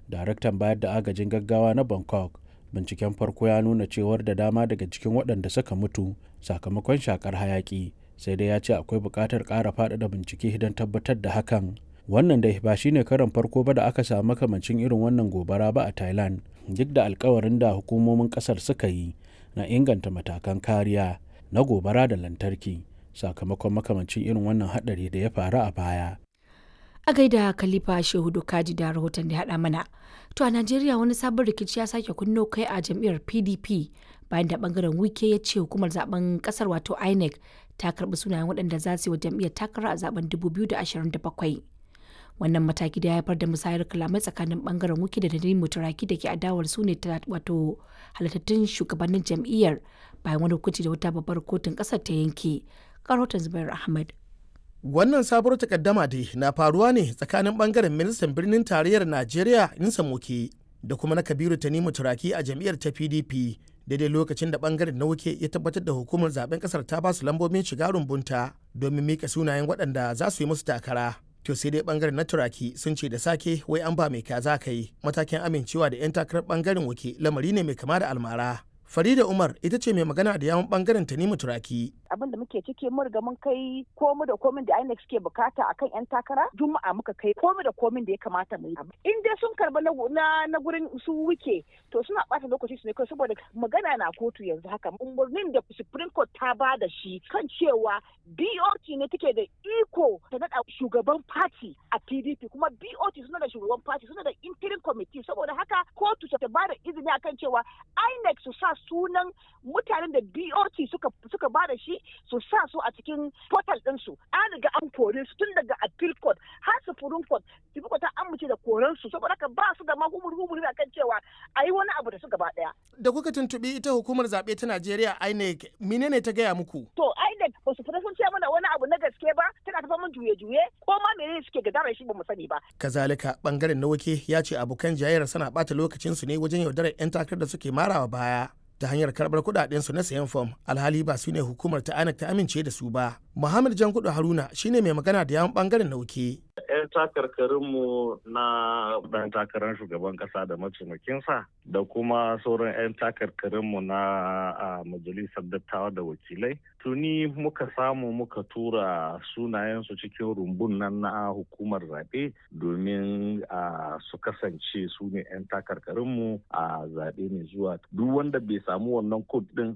daraktan bayar da agajin gaggawa na bangkok binciken farko ya nuna cewar da dama daga cikin waɗanda suka mutu sakamakon shakar hayaki sai dai ya ce akwai buƙatar ƙara faɗaɗa bincike don tabbatar da hakan wannan dai ba shine karan farko ba da aka samu makamancin irin wannan gobara ba a thailand duk da alkawarin da hukumomin ƙasar suka yi na inganta matakan kariya na gobara da lantarki sakamakon makamancin irin wannan haɗari da ya faru a baya a gaida khalifa shehu kaji da rahoton da haɗa mana to a najeriya wani sabon rikici ya sake kunno kai a jam'iyyar pdp bayan da bangaren wike ya ce hukumar zaben kasar wato inec ta karbi sunayen waɗanda za su yi wa jam'iyyar takara a zaben 2027 wannan mataki da ya haifar da musayar kalamai tsakanin bangaren wike da nadine mutaraki da ke adawar su ne wato halittattun shugabannin jam'iyyar bayan wani hukunci da wata babbar kotun kasar ta yanke karotan zubair ahmad Wannan sabuwar takaddama dai na faruwa ne tsakanin bangaren ministan birnin tarayyar Najeriya Insa Moke da kuma na Kabiru Tanimu Turaki a jam'iyyar ta PDP daidai lokacin da bangaren na wuke ya tabbatar da hukumar zaben kasar ta basu lambobin shiga rumbunta domin mika sunayen waɗanda za su yi musu takara. To sai dai bangaren na turaki sun ce da sake wai an ba mai kaza kai matakin amincewa da 'yan takarar bangaren wuke lamari ne mai kama da almara. Farida Umar ita ce mai magana da yawon bangaren Tanimu Turaki. abin da muke ciki mun riga mun kai komu da komin da INEC suke bukata akan yan takara juma'a muka kai komu da komin da ya kamata mu yi in dai sun karba na na gurin su wuke to suna bata lokaci su ne kai saboda magana na kotu yanzu haka umarnin da Supreme Court ta ba da shi kan cewa BOT ne take da iko ta nada shugaban party a PDP kuma BOT suna da shugaban party suna da interim committee saboda haka kotu ta ba da izini akan cewa INEC su sa sunan mutanen da BOT suka suka ba da shi su sa su a cikin portal ɗinsu an riga an kore su tun daga appeal court har supreme court supreme court ta amince da koren su saboda haka ba su da ma humur humur akan cewa a yi wani abu da su gaba ɗaya. Da kuka tuntuɓi ita hukumar zaɓe ta Najeriya INEC menene ta gaya muku? To INEC ba su fita sun ce mana wani abu na gaske ba tana tafa mun juye-juye ko ma menene suke gadara shi ba mu sani ba. Kazalika bangaren na wake ya ce abokan jayayyar sana ɓata lokacinsu ne wajen yaudarar 'yan takarar da suke marawa baya. ta hanyar karbar kudaden su na sayan fom alhali ba su ne hukumar ta anak ta amince da su ba muhammad jankudu haruna shine mai magana da yawan bangaren nauke 'yan takarkarinmu na ɗan takarar shugaban ƙasa da mataimakinsa da kuma sauran 'yan takarkarinmu na majalisar dattawa da wakilai tuni muka samu muka tura sunayensu cikin rumbun nan na hukumar zaɓe domin su kasance su ne 'yan takarkarinmu a zaɓe mai zuwa duk wanda bai samu wannan kod ɗin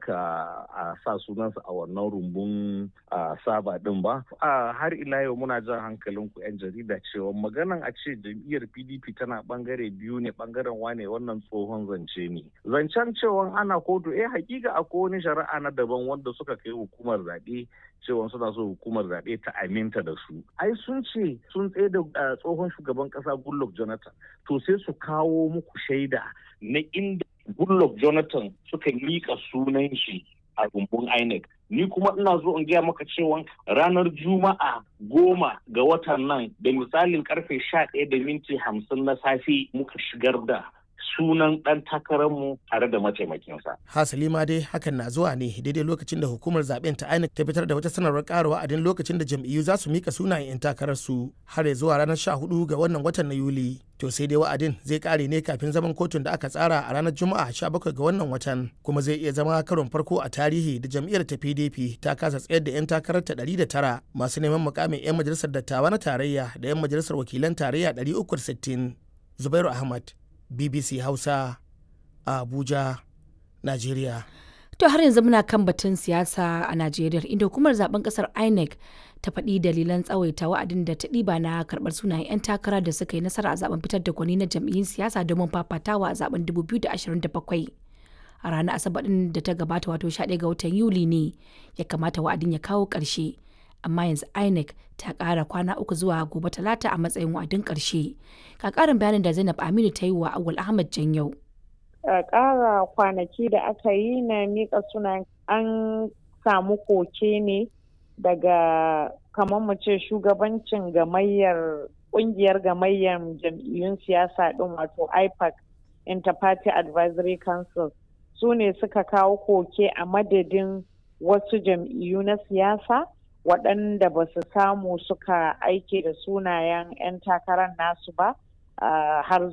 aka sa sunansa a wannan rumbun saba ɗin ba har ila yau muna jan hankalin ku 'yan jarida cewa maganan a ce jam'iyyar pdp tana bangare biyu ne bangaren wane wannan tsohon zance ne zancen cewa ana kotu eh hakika akwai wani shari'a na daban wanda suka kai hukumar zaɓe cewa suna so hukumar zaɓe ta aminta da su ai sun ce sun tsaye da tsohon shugaban ƙasa goodluck jonathan to sai su kawo muku shaida na inda goodluck jonathan suka miƙa sunan shi a rumbun INEC. Ni kuma ina zo in gaya maka cewa ranar Juma'a goma ga watan nan da misalin karfe sha ɗaya da minti hamsin na safe muka shigar da sunan ɗan takararmu tare da mataimakinsa. Hasali ma dai hakan na zuwa ne daidai lokacin da hukumar zaben ta INEC ta fitar da wata sanarwar ƙara wa'adin lokacin da jam'iyyu za su mika sunayen 'yan takararsu har ya zuwa ranar 14 ga wannan watan na Yuli. To sai dai wa'adin zai kare ne kafin zaman kotun da aka tsara a ranar Juma'a 17 ga wannan watan kuma zai iya zama karon farko a tarihi da jam'iyyar ta PDP ta kasa tsayar da 'yan takarar ta 109 masu neman mukamin 'yan majalisar dattawa na tarayya da 'yan majalisar wakilan tarayya 360. Zubairu Ahmad, BBC Hausa a Abuja, Najeriya. To har yanzu muna kan batun siyasa a Najeriya inda hukumar zaben kasar INEC ta faɗi dalilan tsawaita wa'adin da ta ɗiba na karɓar sunayen 'yan takara da suka yi nasara a zaben fitar da gwani na jam'iyyun siyasa domin fafatawa a zaben 2027. A ranar Asabar ɗin da ta gabata wato 11 ga watan Yuli ne ya kamata wa'adin ya kawo ƙarshe. Amma yanzu INEC ta ƙara kwana uku zuwa gobe talata a matsayin wa'adin ƙarshe. Ka ƙarin bayanin da Zainab Aminu ta yi wa Awul Ahmad Janyau. ƙara kwanaki da aka yi na miƙa sunan an samu koke ne daga kamar mu ce shugabancin gamayyar ƙungiyar gamayyar jam'iyyun siyasa ɗin wato ipac interparty advisory council su ne suka kawo koke a madadin wasu jam'iyyu na siyasa waɗanda ba su samu suka aike da sunayen 'yan takarar nasu ba har